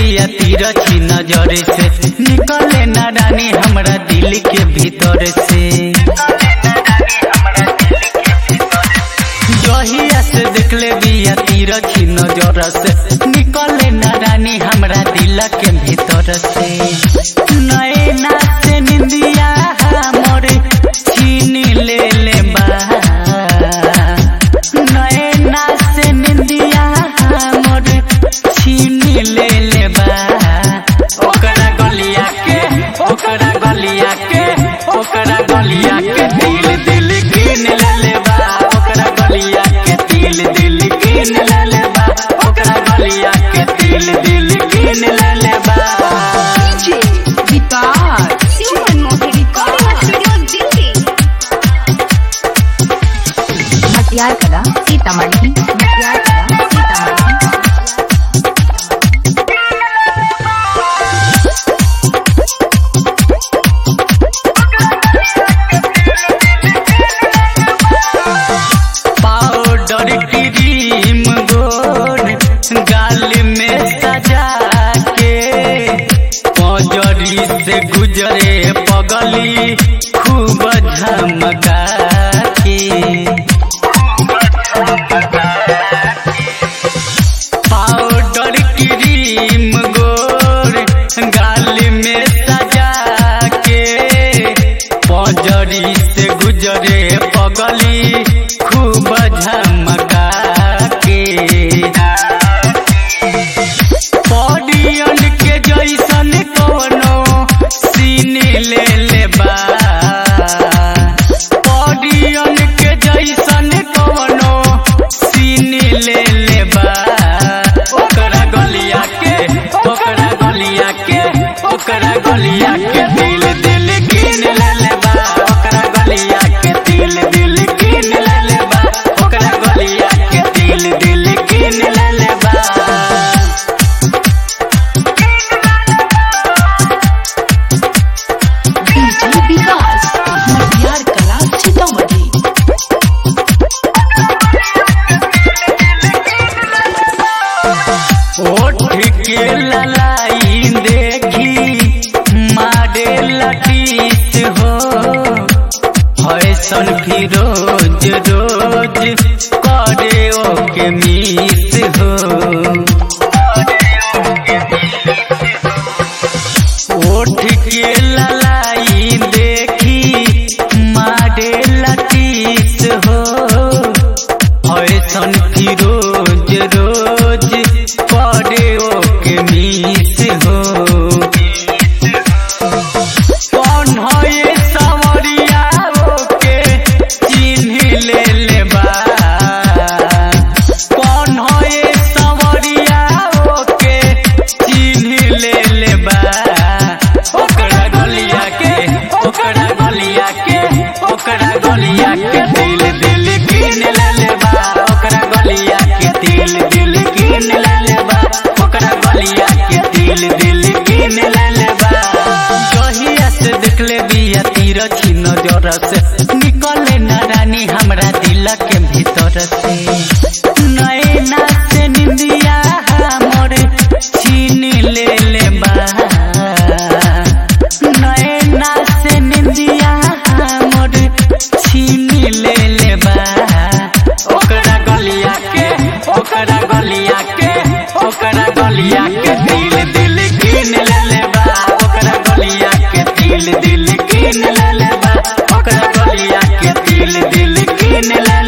बिया तिरछी नजर से निकले ना रानी हमरा दिल के भीतर से जहिया से देखले बिया तिरछी नजर से निकले ना रानी हमरा दिल के भीतर से नैना से निंदिया हमर छीन ले ले बा नैना से निंदिया हमर छीन ले ले बा ओकरा गलिया के ओकरा गलिया के ओकरा गलिया के दिल दिल कीन ले ले बा ओकरा गलिया के दिल दिल कीन ले ले बा ओकरा गलिया के दिल दिल कीन ले ले बा DJ Guitar Human Mohi Recording Studio Delhi मटियार कला सीतामढ़ी मटियार कला सीतामढ़ी पाउडर क्रीम गोर गाल में सजा के पजरी से गुजरे पगली खूब झमका के पाउडर क्रीम गोर गाल में सजा के पजरी से गुजरे पगली खूब झमका के पडियन के जैसन कोनो सीन ले ले बा पडियन के जैसन कोनो सीन ले ले बा ओकरा गलिया के ओकरा गलिया के ओकरा गलिया के दिल दिल कीन ले ले बा ओकरा गलिया के दिल दिल कीन ले ले बा ओकरा गलिया के दिल दिल कीन ले ले बा DJ विकास मटियार कला सीतामढ़ी ओठ के ललाई देखी मारे लटीस हो फैशन भी रोज रोज करे ओके मिस हो ओठ के ललाई देखी मारे लटीस हो फैशन भी रोज रोज करे ओके मिस हो कौन हो ये सवरिया ओके चिन्ह ले ले बा कौन हो ये सवरिया ओके चिन्ह ले ले बा ओकरा गलिया के ओकरा गलिया के ओकरा गलिया के दिल दिल कीन ले ले बा ओकरा गलिया के दिल दिल कीन ले ले बा ओकरा गलिया के दिल दिल कीन ले ले बा जहिया से देखले बिया तिरछी नजर से निकले ना रानी हमरा दिल के भीतर से नैना से निंदिया हमर छीन ले ले बा नैना से निंदिया हमर छीन ले ले बा ओकरा गलिया के ओकरा गलिया के ओकरा गलिया के दिल दिल कीन ले ले बा ओकरा गलिया के दिल दिल कीन ले ले बा ओकरा गलिया के दिल दिल कीन ले